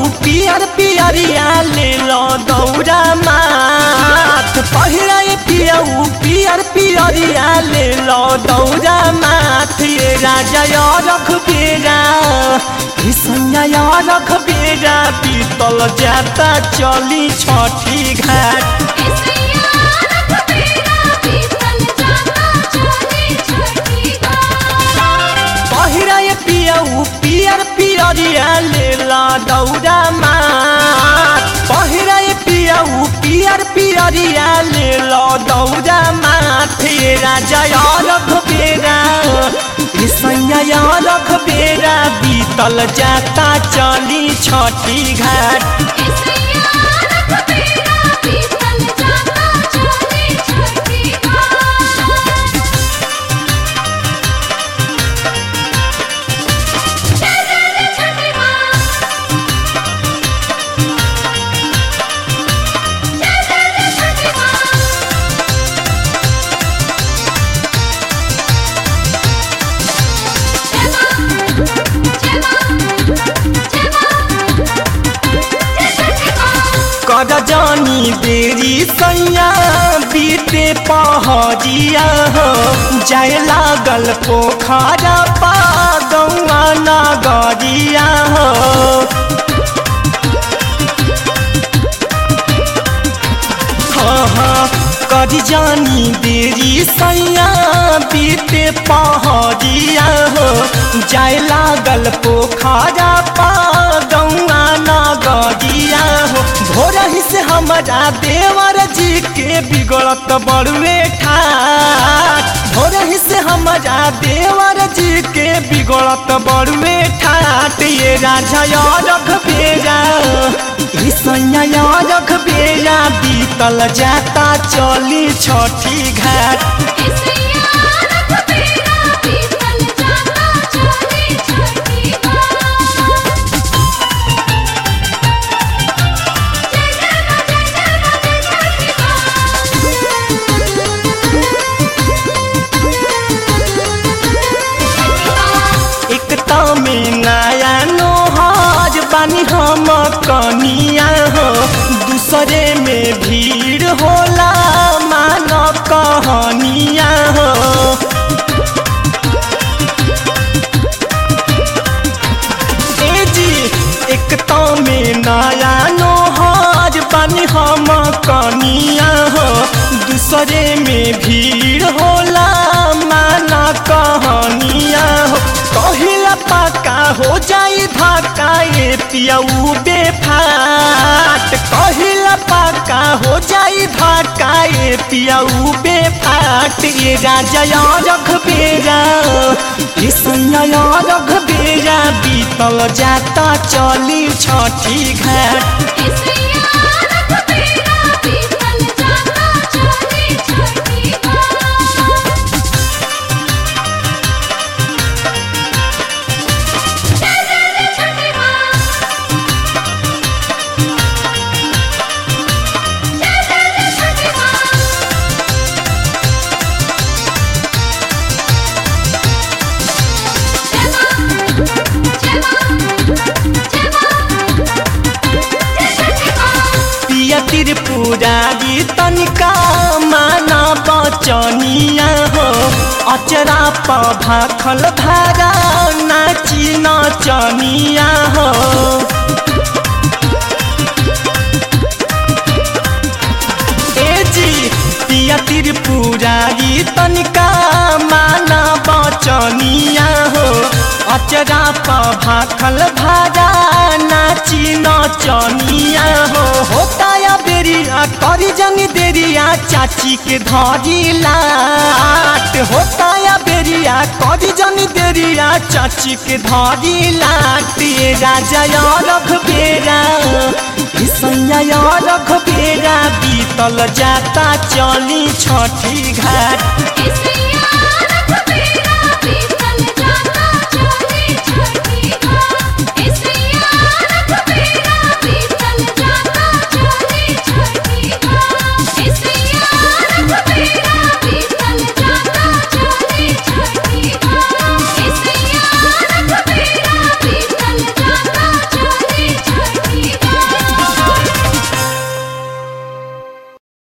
पियर पियरिया ले लो दौरा माथ पहिरा पियऊ पियर पियरिया ले लो दौरा माथ ये राजा या रख बेरा सैया रख बेरा पीतल जाता चली छठी घाट पहिरा पियऊ पियर पियरिया ले ला दौरा माथ पहिरा पियऊ पियर पियरिया ले लो दौरा माथ ये राजा या रख बेरा सैया रख बेरा बीतल जाता चली छठी घाट कर जानी देरी सैया बीते पहरिया हो जाए लागल पोखरा पा गौआ नगरिया हो हाँ हाँ कर जानी देरी सैया बीते पहरिया हो जाए लागल पोखरा पा गौआ नगरिया हो भोर ही से हमारा देवर जी के बिगड़त बड़ुए ठाट भोर ही से हमारा देवर जी के बिगड़त बड़ुए ठाट ये राजा या रख बेरा सैया रख बेरा बीतल जाता चली छठी घाट एकता में नया नोहाज बानी हम कनिया हो दूसरे में भीड़ होला मान कहनिया हो ए जी एकता में नया नोहाज बानी हम कनिया हो दूसरे में भीड़ होला मान कहनिया हो कहिला पक्का हो जाई धक्का ये पियऊ बेफाट कहिला पक्का हो जाई धक्का ये पियऊ बेफाट ये राजा या रख बेरा ये सैया रख बेरा बीतल जाता चली छठी घाट पिया त्रिपुरारी तनिका माना बचनिया हो अचरा प भाखल भारा नाची नचनिया हो ए जी पिया त्रिपुरारी तनिका माना बचनिया हो अचरा प भाखल भारा नाची नचनिया हो होता या बेरिया करी जनी देरिया चाची के धरी लाट होता या बेरिया करी जनी देरिया चाची के धरी लाट ये राजा या रख बेरा सैया रख बेरा बीतल जाता चली छठी घाट